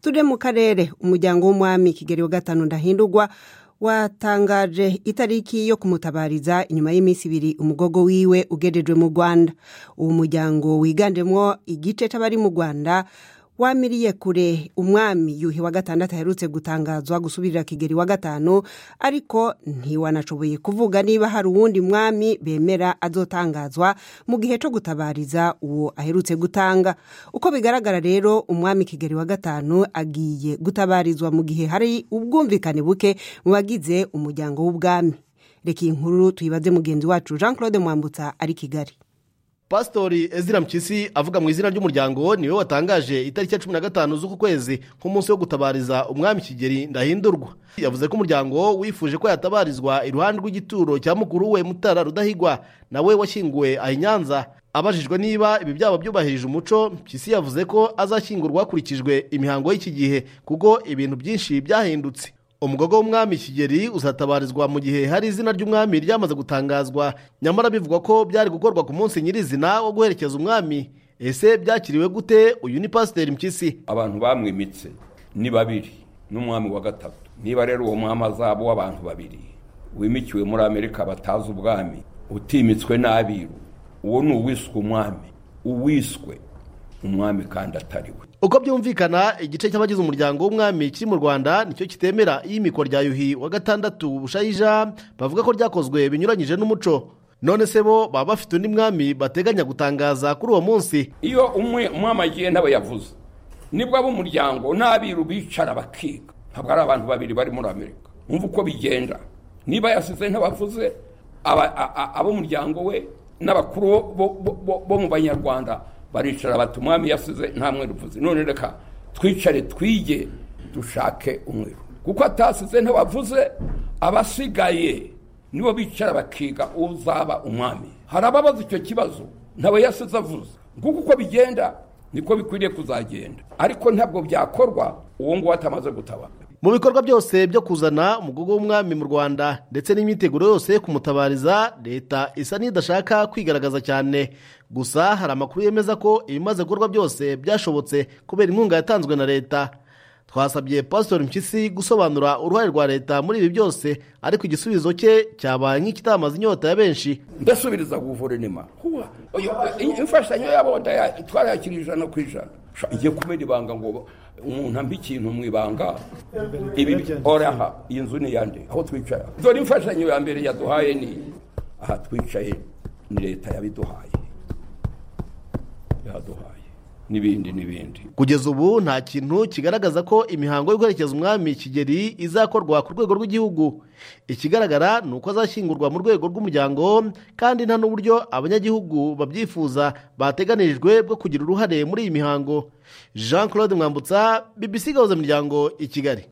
turi mu karere umuryango w'umwami kigeli wa gatanu ndahindurwa watangaje itariki yo kumutabariza inyuma y'iminsi ibiri umugogo wiwe ugerejwe mu rwanda uwo muryango wiganjemo igice cy'abari mu rwanda wamiriye kure umwami yuhi wa gatandatu aherutse gutangazwa gusubirira kigeli wa gatanu ariko ntiwanashoboye kuvuga niba hari uwundi mwami bemera azotangazwa mu gihe cyo gutabariza uwo aherutse gutanga uko bigaragara rero umwami kigeli wa gatanu agiye gutabarizwa mu gihe hari ubwumvikane buke mu bagize umuryango w'ubwami reka iyi nkuru tuyibaze mugenzi wacu jean claude mwambutsa ari kigali pasitori ezira mpyisi avuga mu izina ry'umuryango niwe watangaje itariki ya cumi na gatanu z'uku kwezi nk'umunsi wo gutabariza umwami kigeli ndahindurwa yavuze ko umuryango wifuje ko yatabarizwa iruhande rw'igituro cya mukuru we mutara rudahigwa nawe washyinguwe aha i nyanza abajijwe niba ibi byaba byubahirije umuco mpyisi yavuze ko azashyingurwa hakurikijwe imihango y'iki gihe kuko ibintu byinshi byahindutse umugogo w'umwami kigeli uzatabarizwa mu gihe hari izina ry'umwami ryamaze gutangazwa nyamara bivugwa ko byari gukorwa ku munsi nyirizina wo guherekeza umwami ese byakiriwe gute uyu ni pasiteri mpyisi abantu bamwimitse ni babiri n'umwami wa gatatu niba rero uwo mwami azaba w'abantu babiri wimikiwe muri amerika batazi ubwami utimitswe n'abiru uwo ni uwiswe umwami uwiswe umwami kandi atariwe uko byumvikana igice cy'abagize umuryango w'umwami kiri mu rwanda nicyo kitemera iyimikwa rya yuhi wa gatandatu bushayija bavuga ko ryakozwe binyuranyije n'umuco none se bo baba bafite undi mwami bateganya gutangaza kuri uwo munsi iyo umwe umwami agiye ntaba yavuze nibwo ab'umuryango n'abiru bicara bakiga ntabwo ari abantu babiri bari muri amerika wumva uko bigenda niba yasize ntabavuze ab'umuryango we n'abakuru bo mu banyarwanda baricara bati umwami yasize nta mweru uvuze none reka twicare twige dushake umweru kuko atasize ntiwavuze abasigaye nibo bicara bakiga uzaba umwami hari ababaza icyo kibazo ntawe yasize avuze kuko uko bigenda niko bikwiriye kuzagenda ariko ntabwo byakorwa uwo nguwo atamaze gutabara mu bikorwa byose byo kuzana umugogo w'umwami mu rwanda ndetse n'imyiteguro yose yo kumutabariza leta isa n'idashaka kwigaragaza cyane gusa hari amakuru yemeza ko ibimaze gukorwa byose byashobotse kubera inkunga yatanzwe na leta twasabye pasitori mpyisi gusobanura uruhare rwa leta muri ibi byose ariko igisubizo cye cyabaye nk'ikitamaze inyota ya benshi ndasubiriza guverinoma imfashanyo yabo twarayakira ijana ku ijana igiye kubera ibanga ngo umuntu ambi ikintu mu ibanga ibi oraha iyi nzu ni iyande aho twicara dore imfashanyo ya mbere yaduhaye ni aha twicaye ni leta yabiduhaye yaduhaye n'ibindi n'ibindi kugeza ubu nta kintu kigaragaza ko imihango yo guherekeza umwami kigeli izakorwa ku rwego rw'igihugu ikigaragara ni uko azashyingurwa mu rwego rw'umuryango kandi nta n'uburyo abanyagihugu babyifuza bateganirijwe bwo kugira uruhare muri iyi mihango jean claude mwambutsa bibisi gahuza imiryango i kigali